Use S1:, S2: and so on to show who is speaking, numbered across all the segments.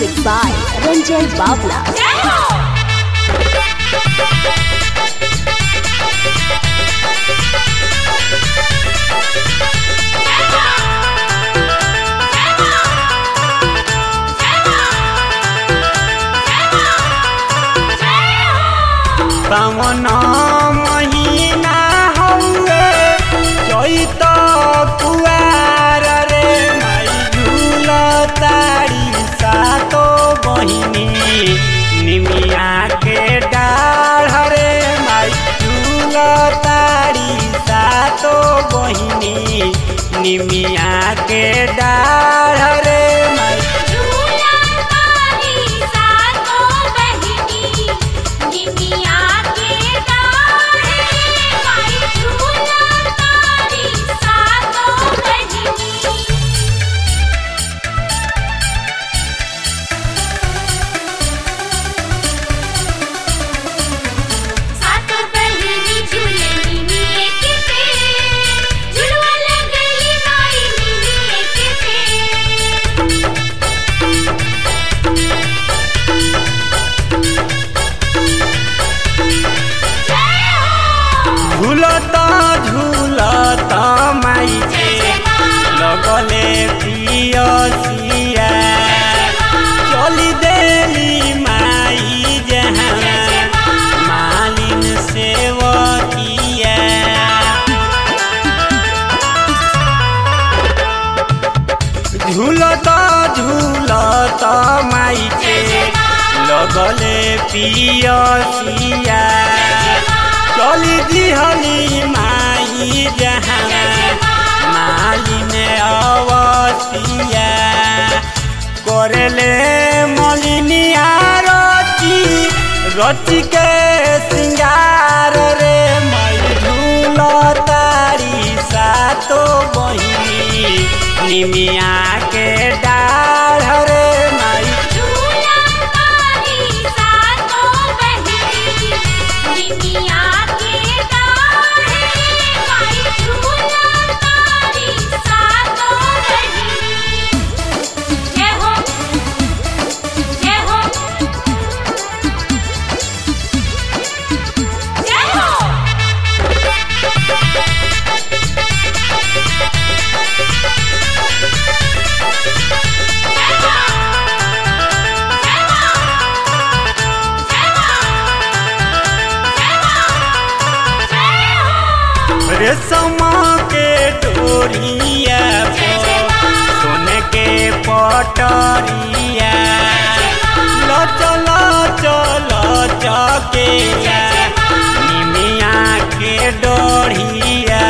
S1: Music by Ranjay Bawla.
S2: सावन महीना हौवे चैत कुवार रे माई झूल तारी सातो बहिनी निमिया के डाढ़ रे माई झूल तारी सातो बहिनी निमिया के डाढ़ रे माई
S3: झूला तारी सातो बहिनी निमिया के डाढ़े माई झूला तारी सातो बहिनी सातो बहिनी झूले निमिये के पेड़ झुलवा लगली माई निमिये के पेड़ जय हो
S2: झूलत झूलत माई के लगले पियसिया चली देली माई जहाँ मालिन सेवकिया झूलत झूलत माई के लगले पियसिया चली दिहली माई जहाँ मालिन अवसिया करले मलिनिया रची रची के सिंगार रे माई झूल तारी सातो बहिनी निमिया के डाढ़ रे माई
S3: झूला तारी सातो बहिनी निमिया के डाढ़े माई झूला तारी सातो बहिनी जय हो जय हो जय हो
S2: रेशम के डोरिया पर सोने के पटरिया लचल चल चके निमिया के डोरिया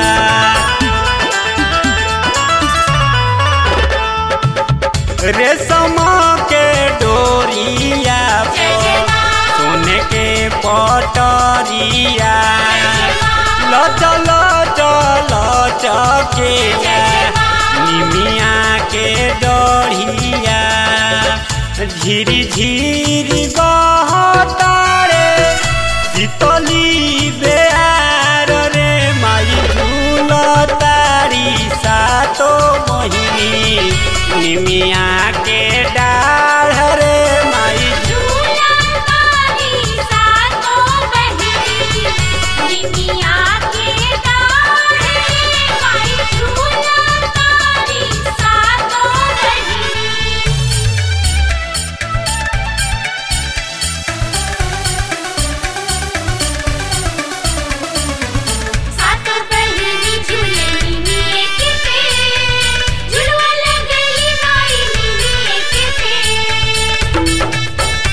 S2: रेशम के डोरिया पर सोने के पटरिया लचल चल चके निमिया के डढ़िया झिरी झिरी बहतारे शीतली बेआर रे माई झूल तारी सातो बहिनी निमिया के डाढ़ रे माई
S3: झूला तारी सातो बहिनी निमिया के डाढ़े माई झूला तारी सातो बहिनी सातो बहिनी झूले निमिये के पेड़ झुलवा लगली माई निमिये के पेड़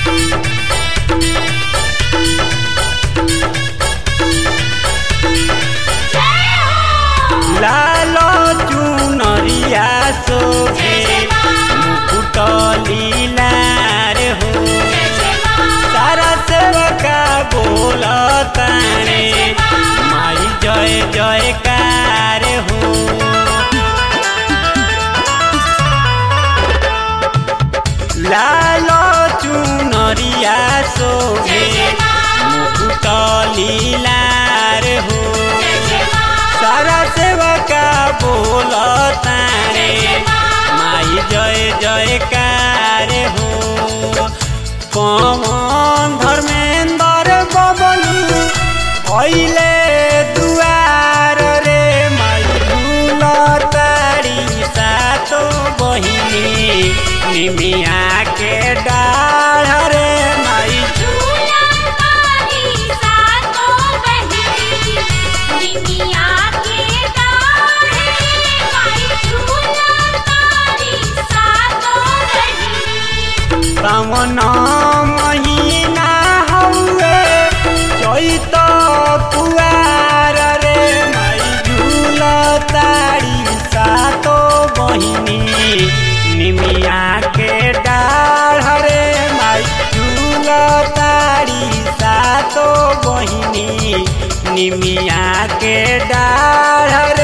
S3: जय हो
S2: लाल चुनरिया सोहे मुकुट लीलार हो सारा सेवका बोल ताणे माई जय जयकार हो लाल चुनरिया सोहे मुकुट लीलार हो सारा सेवका बोल तारे माई जय जयकार हो निमिया के डाढ़